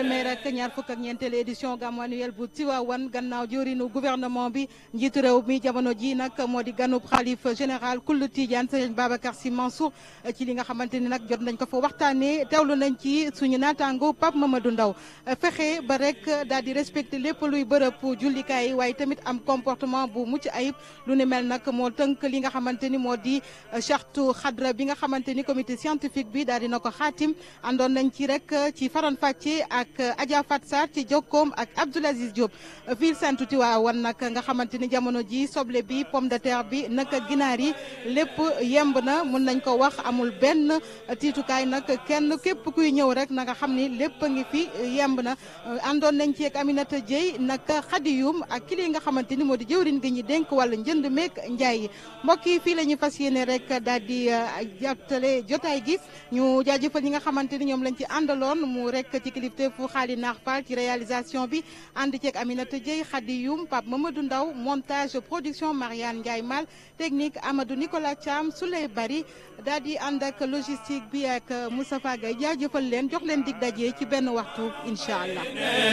téeméer ak ñaar fukk ak ñeenteelu édition gàmmu annuel bu Tivaouane gannaaw jëwriñu gouvernement bi njiitu réew mi jamono ji nag moo di ganub xalif général kullu Tidiane Serigne Babacar Sy Mansour ci li nga xamante ni nag jot nañ ko fa waxtaanee teewlu nañ ci suñu naataango Pape Mamadou Ndaw fexe ba rek daal di respecté lépp luy bërëb jullikaay yi waaye tamit am comportement bu mucc ayib lu ni mel nag moo tënk li nga xamante ni moo di chartu xadra bi nga xamante ni comité scientifique bi daal dina ko xaatim àndoon nañ ci rek ci faran fàcce ak Adja Fat Sarr ci jokkoom ak Abdoul Aziz Diop ville Sainte Tivaouane nag nga xamante ni jamono ji soble bi pomme de terre bi naka ginaar yi lépp yemb na mun nañ ko wax amul benn tiitukaay nag kenn képp kuy ñëw rek na nga xam ni lépp a ngi fi yemb na àndoon nañ ci ak Aminata Dieye naka xadiyum ak kili nga xamante ni moo di jëwriñ gi ñu dénk wàllu njënd meek njaay yi mbokk yi fii la ñu fas yéene rek daal di jottale jotaay gi ñu jaajëfal ñi nga xamante ni ñoom lañ ci àndaloon mu rek ci kilifteefu xaali naax Fall ci réalisation bi ànd ceeg Aminata Dieye xadiyum Pape Mamadou Ndaw montage production Mariane Ndiaye Mal technique Amadou Nicolas Thiam Souley Bari daal di ànd ak logistique bi ak Moustapha Gaye jaajëfal leen jox leen dig daje ci benn waxtu incha allah.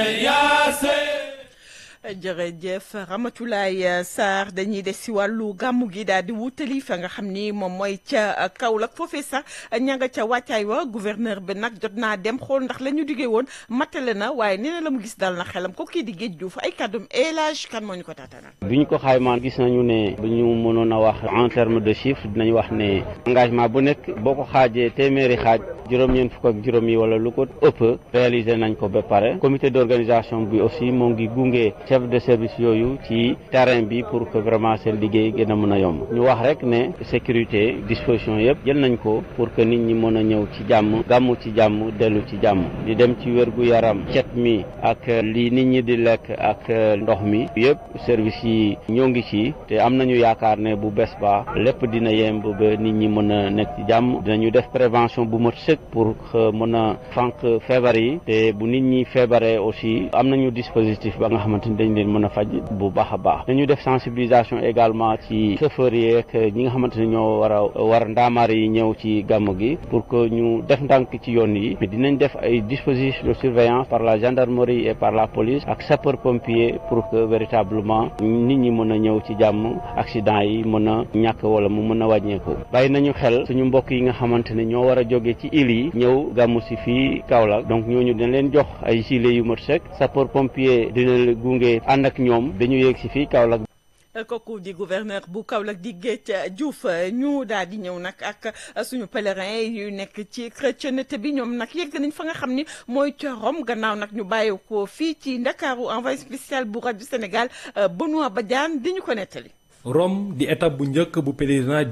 jërëjëf Ramatoulaye Sarr dañuy des si wàllu gàmmu gi daal di wutali fa nga xam ni moom mooy ca Kaolack foofee sax ña nga ca wàccaay wa gouverneur bi nag jot naa dem xool ndax la ñu diggee woon matale na waaye nee na la mu gis dal na xelam ko kii di géej Diouf ay kàddum élage kan moo ñu ko taatanal. bi ñu ko xaymaan gis nañu ne bu ñu mënoon a wax en terme de chiffre dinañ wax ne engagement bu nekk boo ko xaajee téeméeri xaaj juróom-ñeent fukk ak juróom yi wala lu ko ëpp réaliser nañ ko ba pare comité d'organisation bi aussi moo ngi gunge. chef de service yooyu ci terrain bi pour que vraiment seen liggéey gën a mën a yomb ñu wax rek ne sécurité disposition yëpp jël nañ ko pour que nit ñi mën a ñëw ci jàmm gàmmu ci jàmm dellu ci jàmm di dem ci wérgu yaram cet mi ak li nit ñi di lekk ak ndox mi yëpp service yi ñoo ngi ci te am nañu yaakaar ne bu bés ba lépp dina yemb ba nit ñi mën a nekk ci jàmm dinañu def prévention bu mat sëkk pour que mën a fànq feebar yi te bu nit ñi feebaree aussi am nañu dispositif ba nga xamante ni dañ leen mën a faj bu baax a baax dañu def sensibilisation également ci chauffeurs yi ak ñi nga xamante ne ñoo war a war ndaamaar yi ñëw ci gàmmu gi pour que ñu def ndànk ci yoon yi mais dinañ def ay dispositifs de surveillance par la gendarmerie et par la police ak sapeur pompier pour que véritablement nit ñi mën a ñëw ci jàmm accident yi mën a ñàkk wala mu mën a wàññeeku bàyyi nañu xel suñu mbokk yi nga xamante ne ñoo war a jóge ci île yi ñëw gàmmu si fii Kaolack donc ñooñu dañ leen jox ay gilets yu mat sec sapeur pompier dina gunge ànd ak ñoom dañu yéeg si fii Kaolack kooku di gouverneur bu Kaolack di Géej Diouf ñu daal di ñëw nag ak suñu pèlerin yu nekk ci chrétienté bi ñoom nag yegg nañ fa nga xam ni mooy ca Rome gannaaw nag ñu bàyyi ko fii ci Ndakaaru envoyé spécial bu rajo Sénégal Benoît Badiane di ñu ko nettali. Rome di étape bu njëkk bu pèlerinage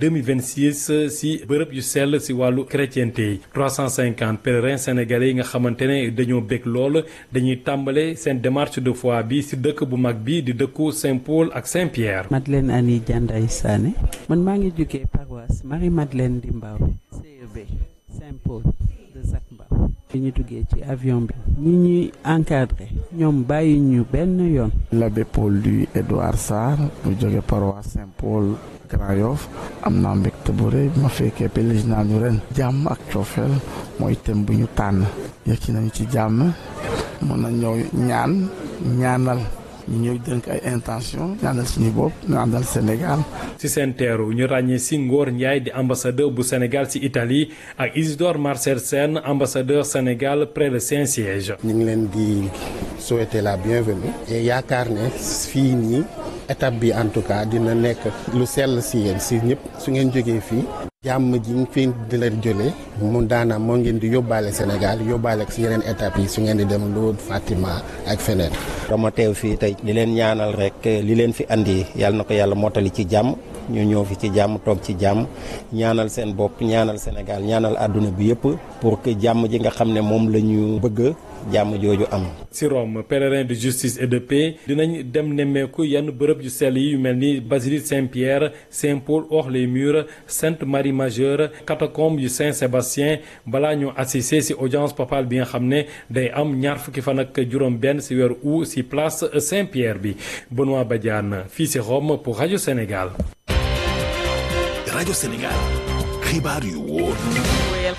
2026 si bërëb yu sell si wàllu chrétienté yi 350 pèlerins sénégalais yi nga xamante ne dañoo bég lool dañuy tàmbale seen démarche de foi bi si dëkk bu mag bi di dëkku Saint-Paul ak Saint-Pierre. Madeleine Annie Dianday Sané man maa ngi jógee paroisse Marie Madeleine di Mbao CEB Saint-Paul de Zac Mbao bi ñu duggee ci avion bi ñi ñuy encadré ñoom bàyyi ñu benn yoon. l'abbé Paul Louis Édouard Sarr mu jóge paroisse Saint-Paul Grand Yoff am naa mbégte bu rëy bi ma fekkee pèlerinage ñu ren jàmm ak coofeel mooy thème bu ñu tànn yegg ci nañu ci jàmm mën na ñëw ñaan ñaanal ñu ñëw dënk ay intention ñaanal suñu bopp ñaanal Sénégal ci seen teeru ñu ràññee si Ngor Ndiaye di ambassadeur bu Sénégal ci Italie ak Isidore Marcel Sène ambassadeur Sénégal près le Saint-Siège ñu ngi leen di souhaiter la bienvenue et yaakaar ne fii nii étape bi en tout cas dina nekk lu sell si yéen si ñëpp su ngeen jógee fii jàmm ji ñu fi di leen jëlee mu daana moo ngeen di yóbbaale Sénégal yóbbaale ak si yeneen étapes yi su ngeen di dem Lourdes Fatima ak feneen. dama teew fii tey di leen ñaanal rek li leen fi andi yàlla na ko yàlla mottali ci jàmm ñu ñëw fi ci jàmm toog ci jàmm ñaanal seen bopp ñaanal Sénégal ñaanal àdduna bi yëpp pour que jàmm ji nga xam ne moom la ñu bëgg jàmm jooju am. ci Rome pèlerin de justice et de paix dinañ dem nemmeeku yenn bërëb yu sell yi yu mel ni basilique Saint-Pierre Saint-Paul hors les murs Sainte Marie Majeure catacombe yu Saint-Sébastien balaa ñu assister ci audience papale bi nga xam ne day am ñaar fukki fan ak juróom-benn ci weeru août ci place Saint-Pierre bi Benoît Badiane fii ci Rome pour rajo Sénégal. rajo Sénégal xibaar yu wóor.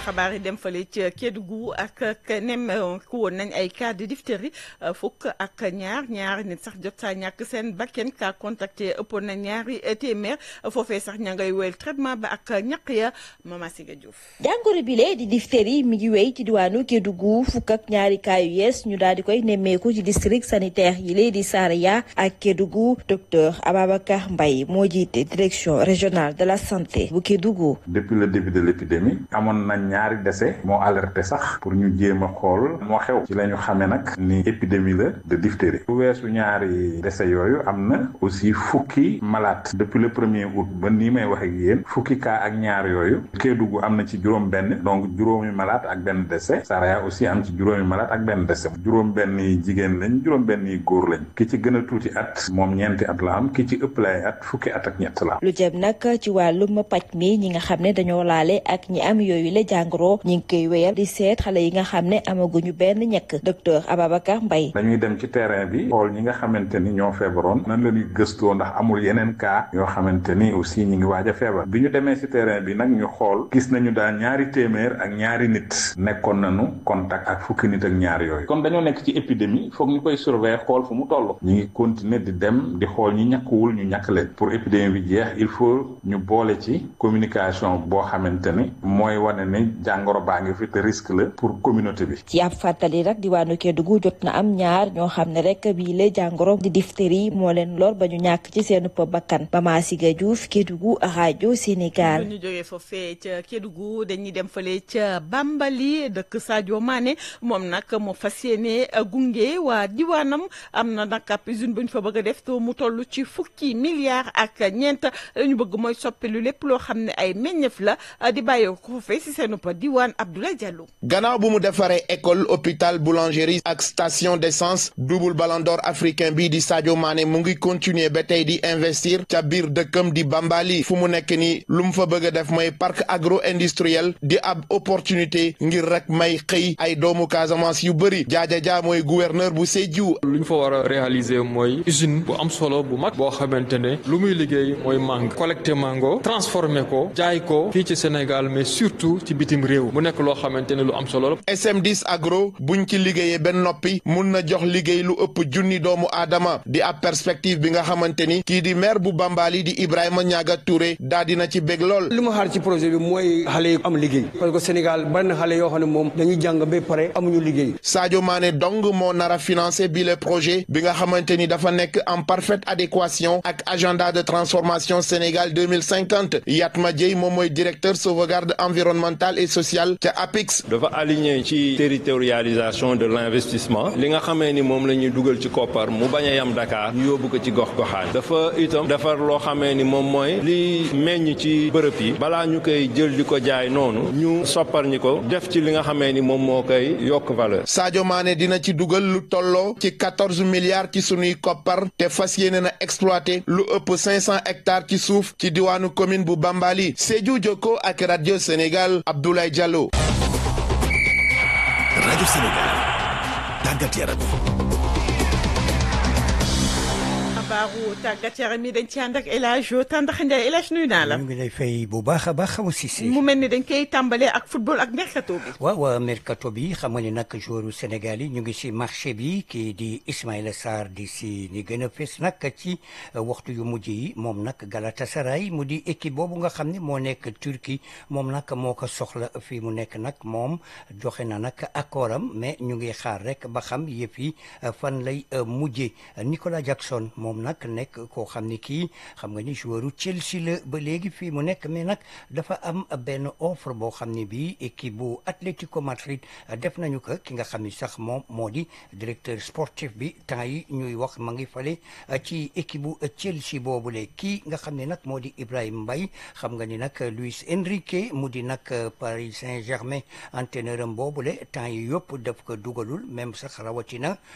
xabaar yi dem fale ca Kédougou ak ak nem ku woon nañ ay cas de diphtérie fukk ak ñaar ñaari nit sax jot saa ñàkk seen bakken ka contacté ëppoon na ñaari téeméer foofee sax ña ngay wéyal traitement ba ak ñaq ya Mama Siga Diouf. jàngoro bile di diphtérie mi ngi wéy ci diwaanu Kédougou fukk ak ñaari cas yu yees ñu daal di koy nemmeeku ci district sanitaire yi lee di Saraya ak Kédougou docteur Ababacar Mbaye moo jiite direction régionale de la santé bu Kédougou. depuis le début de l'épidémie amoon na ñaari décès moo alerté sax pour ñu jéem a xool moo xew ci la ñu xamee nag ni épidémie la de diphtérie bu weesu ñaari décès yooyu am na aussi fukki malade depuis le premier août ba nii may wax ak yéen fukki cas ak ñaar yooyu Kédougou am na ci juróom benn donc juróomi malade ak benn décès Saraya aussi am ci juróomi malade ak benn décès juróom benn yi jigéen lañ juróom benn yi góor lañ ki ci gën a tuuti at moom ñeenti at la am ki ci ëpp lay at fukki at ak ñett la am lu jëm nag ci wàllum paj mi ñi nga xam ne dañoo laale ak ñi am yooyu la jàngoro ñi ngi koy wéyal di seet xale yi nga xam ne amaguñu benn ñekk docteur Ababacar Mbaye dañuy dem ci terrain bi xool ñi nga xamante ni ñoo feebaroon nan la ñuy gëstoo ndax amul yeneen cas yoo xamante ni aussi ñi ngi waaj a feebar bi ñu demee ci terrain bi nag ñu xool gis nañu daal ñaari téeméer ak ñaari nit nekkoon nañu contact ak fukki nit ak ñaar yooyu comme dañoo nekk ci épidémie foog ñu koy surveiller xool fu mu toll ñi ngi continuer di dem di xool ñi ñàkkuwul ñu ñàkk leen pour épidémie bi jeex il faut ñu boole ci communication boo xamante ni mooy wane ni jàngoro baa ngi fi te risque la pour communauté bi. ci ab fàttali rek diwaanu Kédougou jot na am ñaar ñoo xam ne rek bii la jàngoro di diphtérie moo leen lor ba ñu ñàkk ci seen bakkan Mama Siga Diouf Kédougou rajo Sénégal. ñu jógee foofee ca Kédougou dañuy dem fële ca Bambali dëkk Sadio Mané moom nag moo fas yéene gunge waa diwaanam am na nag ab usine bu ñu fa bëgg a def te mu toll ci fukki milliards ak ñeent ñu bëgg mooy soppilu lépp loo xam ne ay meññeef la di bàyyee ko foofee si seen pa diwaan Abdoulaye Diallo. gannaaw bu mu defaree école hôpital boulangerie ak station d'essence double ballon d'or africain bii di Sadio Mané mu ngi continuer ba tey di investir ca biir dëkkam di Bambali fu mu nekk ni lu mu fa bëgg a def mooy parc agro industriel di ab opportunité ngir rek may xëy ay doomu Casamance yu bëri jaaja jaa mooy gouverneur bu Sédhiou. lu ñu fa war a réaliser mooy usine bu am solo bu mag boo xamante ne lu muy liggéey mooy mango collecté mango transformé ko jaay ko fii ci Sénégal mais surtout ci bitim réew mu nekk loo xamante ne lu am solo la. SM10 agro buñ ci liggéeyee benn noppi mun na jox liggéey lu ëpp junni doomu aadama di ab perspective bi nga xamante ni kii di maire bu Bambali di Ibrahima Niaga Touré daa dina ci bég lool. li ma xaar ci projet bi mooy xale yi am liggéey parce que Sénégal bari na xale yoo xam ne moom dañuy jàng ba pare amuñu liggéey. Sadio Mané dong moo nar a financé bi le projet bi nga xamante ni dafa nekk en parfaite adéquation ak agenda de transformation Sénégal deux mille cinquante Yatma Dieye moom mooy directeur sauvegarde environnementale et sociale ca APIX. dafa aligné ci territorialisation de l'investissement li nga xamee ni moom la ñuy dugal ci koppar mu bañ a yam Dakar ñu yóbbu ko ci gox goxaan dafa itam defar loo xamee ni moom mooy li meññ ci bërëb yi balaa ñu koy jël di ko jaay noonu ñu soppar ñi ko def ci li nga xamee ni moom moo koy yokk valeur. Sadio Mané dina ci dugal lu tolloo ci quatorze milliards ci sunuy koppar te fas yéene na exploité lu ëpp cinq cent hectares ci suuf ci diwaanu commune bu Bambali Sédhiou Jokko ak radio Sénégal Abdoulaye Diallo. rajo Sénégal tàggat yaram. xabaaru tàggat yaram yi dañ ci ànd ak El Hadj Tandax Ndiaye El Hadj nuyu naa la. ñu ngi lay fay bu baax a baax xamu Cissé. mu mel ni dañ koy tàmbalee ak football ak mercato bi. waaw mercato bi xam nga ni nag joueur Sénégal yi ñu ngi si marché bi kii di Ismaïla Sarr di si ni gën a fës nag ci waxtu yu mujj yi moom nag Galatasaray mu di équipe boobu nga xam ne moo nekk Turquie moom nag moo ko soxla fii mu nekk nag moom joxe na nag accord am mais ñu ngi xaar rek ba xam yëpp yi fan lay mujjee Nicolas Jackson moom nag nekk koo xam ni kii xam nga ni joueuru Chelsea la ba léegi fii mu nekk mais nag dafa am benn offre boo xam ne bii équipe bu Atlético Madrid def nañu ko ki nga xam ni sax moom moo di directeur sportif bi temps yi ñuy wax ma ngi fale ci équipe bu Chelsea boobule kii nga xam ne nag moo di Ibrahima Mbaye xam nga ni nag Luis Enrique mu di nag Paris Saint-Germain entraîneur am boobule temps yi yëpp daf ko dugalul même sax rawatina li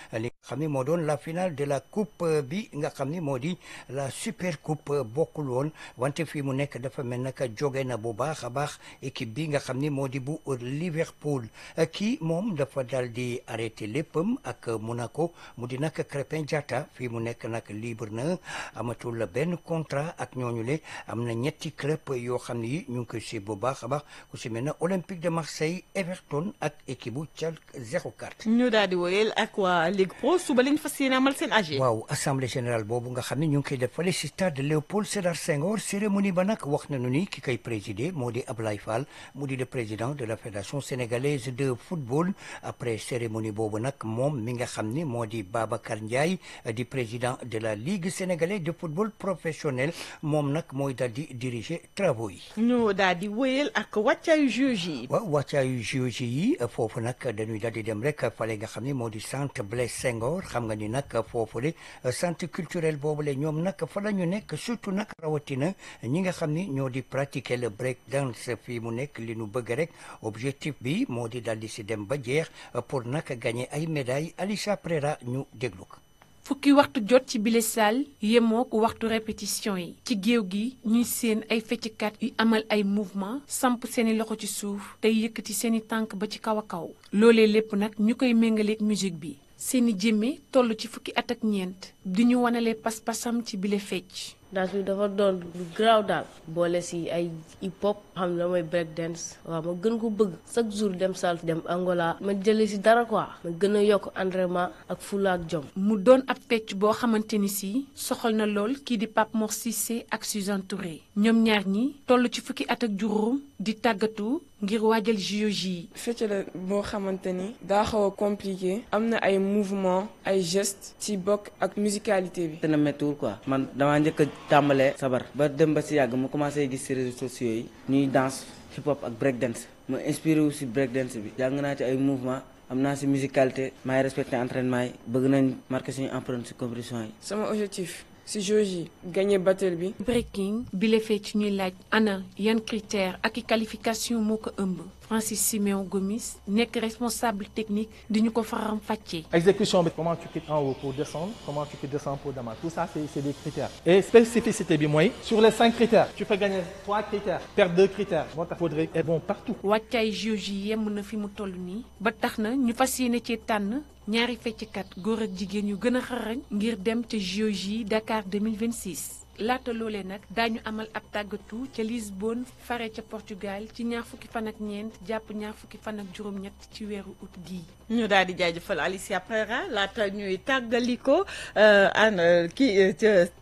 xam ni moo doon la finale de la coupe bi nga xam ni moo di la super coupe bokkul woon wante fii mu nekk dafa mel naka jóge na bu baax a baax équipe bi nga xam ni moo di bu Liverpool kii moom dafa dal di arrêté léppam ak Monaco mu di nag Crépin Diatta fii mu nekk nag libre na amatul benn contrat ak ñooñu le am na ñetti club yoo xam ne yi ñu ngi koy si bu baax a baax ku si mel na Olympique de Marseille Everton ak équipe bu Schalke 04. ñu daal di wóyal ak waa Ligue Pro suba lañ fas yéene amal seen AG. waaw assemblée générale boobu nga xam ne ñu ngi koy def fële si stade Léopold Sédar Senghor cérémonie ba nag wax nañu ni ki koy présider moo di Ablaye Fall mu di le président de la fédération sénégalaise de football après cérémonie boobu nag moom mi nga xam ni moo di Babacar Ndiaye di président de la ligue sénégalaise de football professionnel moom nag mooy daal di diriger travaux yi. ñu daal di wóyal ak wàccaayu juge yi. waaw wàccaayu juge yi foofu nag dañuy daal di dem rek fale nga xam ni moo di centre Blaise Senghor xam nga ni nag foofu le centre culturel boobu le ñoom nag fa la ñu nekk surtout nag rawatina ñi nga xam ni ñoo di pratiquer le break dance fii mu nekk li nu bëgg rek objectif bi moo di daal di si dem ba jeex pour nag gagner ay médailles Alicia Prera ñu déglu ko. fukki waxtu jot ci bile salle yemook waxtu répétition yi ci géew gi ñuy seen ay fecckat yu amal ay mouvement samp seeni loxo ci suuf tey yëkkati seeni tànk ba ci kaw a kaw loolee lépp nag ñu koy méngaleek musique bi seeni jëmme toll ci fukki at ak ñeent di ñu wanale pas-pasam ci bile fecc danse bi dafa doon lu garaaw daal boole si ay hip hop xam ne mooy break dance waaw ma gën ko bëgg chaque jour dem salle dem Angola ma jëlee si dara quoi ma gën a yokk entraînement ak fula ak jom. mu doon ab fecc boo xamante ni si soxal na lool kii di Pape Mor Cissé ak Suzanne Touré ñoom ñaar ñi toll ci fukki at ak juróom di tàggatu ngir waajal JOJ yi. fecc la boo xamante ni daa xaw a compliqué am na ay mouvement ay gestes ci bokk ak musicalité bi. dana méttiwul quoi man damaa njëkk a tàmbalee sabar ba dem ba si yàgg mu commencé gis si réseaux sociaux yi ñuy danse hip hop ak break dance ma inspiré wu si break dance bi jàng naa ci ay mouvement am naa si musicalité maay respecté entraînement yi bëgg nañ marqué suñu empreinte si compétition yi. sama objectif si JOJ yi gagné battle bi. breaking bi la fecc ñuy laaj ana yan critère ak i qualification moo ko ëmb Francis Siméon Gomis nekk responsable technique di ñu ko faram fàccee. exécution bi comment tu quittes en haut pour descendre comment tu descends pour démarrer tout ça c'est c'est des critères et spécificité bi mooy sur les cinq critères tu peux gagner trois critères perdre deux critères moo tax faudrait être bon partout. wàccaay JOJ yi yemm na fi mu toll nii ba tax na ñu fas yéene cee tànn ñaari fecckat góor ak jigéen yu gën a xarañ ngir dem ca JOJ Dakar 2026. laata loolee nag daañu amal ab tàggatu ca Lisbonne fare ca Portugal ci ñaar fukki fan ak ñeent jàpp ñaar fukki fan ak juróom-ñett ci weeru août gii. ñu daal di jaajëfal Alicia Prera laata ñuy tàggaliko an kii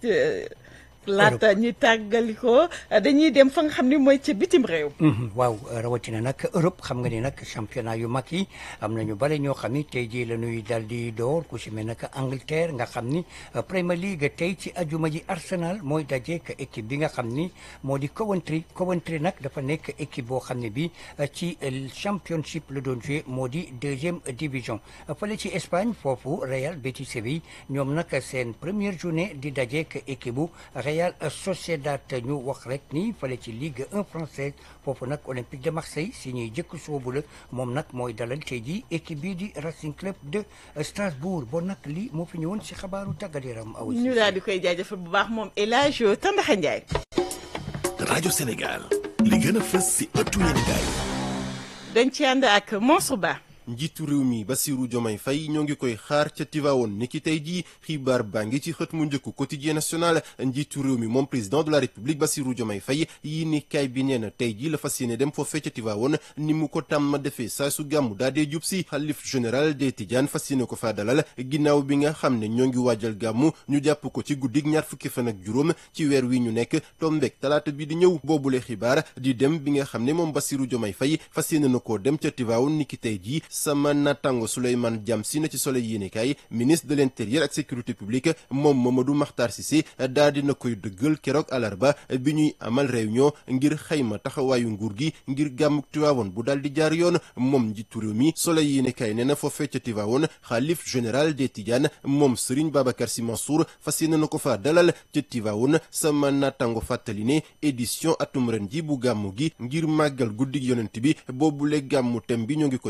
laata ñuy tàggaliko dañuy dem fa nga xam ni mooy ca bitim réew. waaw rawatina nag Europe xam nga ni nag championnat yu mag yi am na ñu bare ñoo xam ni tey jii la ñuy dal di door ku si mel nag Angleterre nga xam ni Premier League tey ci ajuma ji Arsenal mooy dajeek équipe bi nga xam ni moo di Coventry Coventry nag dafa nekk équipe boo xam ne bi ci championship la doon joué moo di deuxième division fële ci Espagne foofu Real Betis Séville ñoom nag seen première journée di dajeek équipe bu Real Sociedad ñu wax rek ni fële ci Ligue 1 française foofu nag Olympique de Marseille si ñuy jëkk soobu la moom nag mooy dalal tey ji équipe bii di Racing Club de Strasbourg bon nag lii moo fi ñëwoon si xabaaru tàggat yaram aw ñu daal di koy jaajëfal bu baax moom El Hadj Tandaxa Ndiaye. rajo Sénégal li gën a fës si ëttu yéenekaay dañ ci ànd ak Mansour Ba. njiitu réew mi Bassirou Diomaye Faye ñoo ngi koy xaar ca Tivaouane niki tey jii xibaar baa ngi ci xët mu njëkk quotidien national njiitu réew mi moom président de la république Bassirou Diomaye Faye yi ni kaay bi nee na tey jii la fas yéene dem foofee ca Tivaouane ni mu ko tàmm defee saa su gàmmu daa dee jub si xalif général des Tidiane fas yéene ko faa dalal ginnaaw bi nga xam ne ñoo ngi waajal gàmmu ñu jàpp ko ci guddig ñaar fukki fan ak juróom ci weer wi ñu nekk tombeek talaata bi di ñëw boobule xibaar di dem bi nga xam ne moom Bassirou Diomaye Faye fas yéene na koo dem ca Tivaouane niki tey jii sama natango Souleymane Diam si na ci Soleil yéenekaay ministre de l'intérieur ak sécurité publique moom Mamadou Makhtar Cissé daa dina koy dëggal keroog alarba bi ñuy amal réunion ngir xayma taxawaayu nguur gi ngir gàmmuk Tivaouane bu daal di jaar yoon moom njiitu réew mi Soleil yéenekaay nee na foofee ca Tivaouane xaalif général des Tidiane moom Serigne Babacar Sy Mansour fas yéene na ko fa dalal ca Tivaouane sama natango fàttali ne édition atum ren ji bu gàmmu gi ngir màggal guddig yonent bi boobule gàmmu tem bi ñoo ngi ko jàpp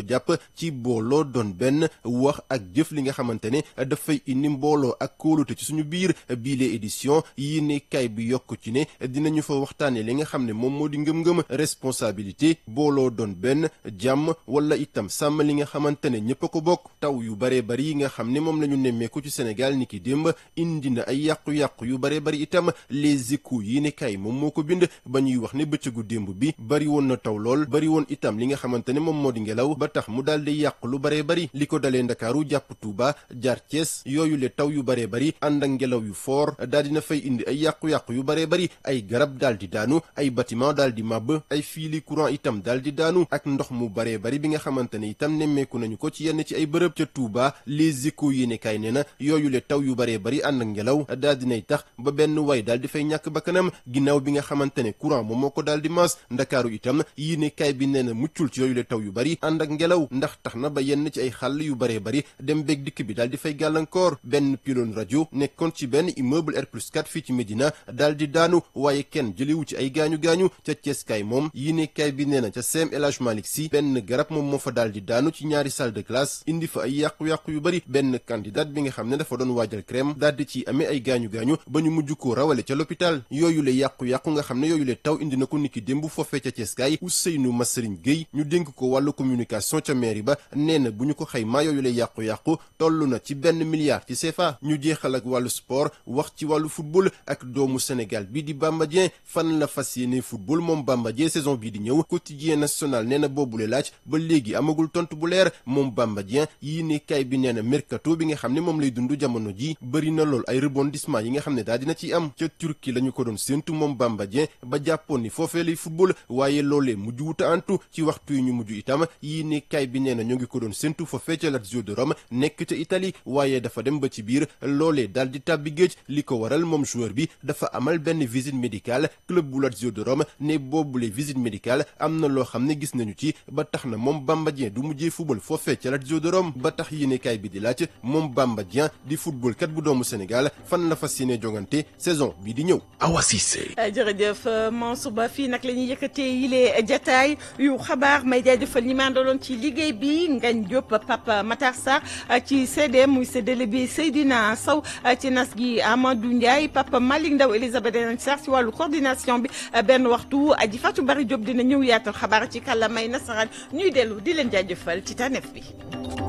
ci booloo doon benn wax ak jëf li nga xamante ne dafay indi mbooloo ak kóolute ci suñu biir biile édition yi ne kay bi yokk ci ne dinañu fa waxtaane li nga xam ne moom moo di ngëm-ngëm responsabilité booloo doon benn jàmm wala itam sàmm li nga xamante ne ñëpp a ko bokk taw yu baree bari yi nga xam ne moom la ñu nemmeeku ci Sénégal ni ki démb indi na ay yàqu-yàqu yu baree bari itam les échos yi ne kay moom moo ko bind ba ñuy wax ne bëccëgu démb bi bari woon na taw lool bari woon itam li nga xamante ne moom moo di ngelaw ba tax mu daal di yàqu lu baree bari li ko dalee Ndakaaru jàpp Tuuba jaar Cees yooyu le taw yu baree bari ànd ak ngelaw yu foor daal dina fay indi ay yàqu-yàqu yu baree bari ay garab daal di daanu ay bâtiment daal di màbb ay fiili courant itam daal di daanu ak ndox mu baree bari bi nga xamante ne itam nemmeeku nañu ko ci yenn ci ay bërëb ca Tuuba les échos yéene kaay nee na yooyu le taw yu baree bari ànd ak ngelaw daal dinay tax ba benn way daal di fay ñàkk bakkanam ginnaaw bi nga xamante ne courant moom moo ko daal di maas ndakaaru itam yéene kaay bi nee na muccul ci yooyu le taw yu bari ànd ak ngelaw ndax tax na ba yenn ci ay xàll yu baree bari dem beeg dikk bi daal di fay gàllankoor benn pylône rajo nekkoon ci benn immeuble R plus 4 fii ci Médina daal di daanu waaye kenn jëlewu ci ay gaañu-gaañu ca Ceeskaay moom yéene kaay bi nee na ca CEM El Hadj Malick Sy benn garab moom moo fa daal di daanu ci ñaari salle de classe indi fa ay yàqu-yàqu yu bari benn candidat bi nga xam ne dafa doon waajal crème daal di ci amee ay gaañu-gaañu ba ñu mujj koo rawale ca l'hôpital yooyu le yàqu-yàqu nga xam ne yooyu le taw indi na ko niki démb foofee ca Ceeskaay Ousseynou Massarigne Gueye ñu dénk ko wàllu communication ca mairie ba nee na bu ñu ko xaymaa yooyu le yàqu-yàqu toll na ci benn milliard ci CFA ñu jeexal ak wàllu sport wax ci wàllu football ak doomu Sénégal bi di Bamba Dieng fan la fas yéene football moom Bamba Dieng saison bii di ñëw quotidien national nee na boobule laaj ba léegi amagul tontu bu leer moom Bamba Dieng yii ne kay bi nee na mercato bi nga xam ne moom lay dund jamono ji bëri na lool ay rebondissement yi nga xam ne daal dina ci am ca Turquie la ñu ko doon séentu moom Bamba Dieng ba jàppoon ni foofee lay football waaye loolee mujj wuta antu ci waxtu yi ñu mujj itam yii ne kay bi nee na ñoo ngi ko doon séentu foofee ca Lazio de Rome nekk ca Italie waaye dafa dem ba ci biir loolee daal di tàbbi géej li ko waral moom joueur bi dafa amal benn visite médicale club bu Lazio de Rome ne boobule visite médicale am na loo xam ne gis nañu ci ba tax na moom Bamba Dieng du mujjee football foofee ca Lazio de Rome ba tax yéenekaay bi di laaj moom Bamba Dieng di football kat bu doomu Sénégal fan la fas yéene jongante saison bii di ñëw. Awa Cissé. jërëjëf Mansour Ba fii nag la ñuy yëkkatee yile jataay yu xabaar may jaajëfal ñi ma àndaloon ci liggéey bi Ngagne Diop Papa Matar Sarr ci CDM muy séddale bi Seydina Sow ci nas gi Amadou Ndiaye Papa Malick Ndaw Elisabeth Denen Sarr ci wàllu coordination bi benn waxtu aji Fatou Bari Diop dina ñëw yaatal xabaar ci kàllaamay nasaraan ñuy dellu di leen jaajëfal ci tànneef bi.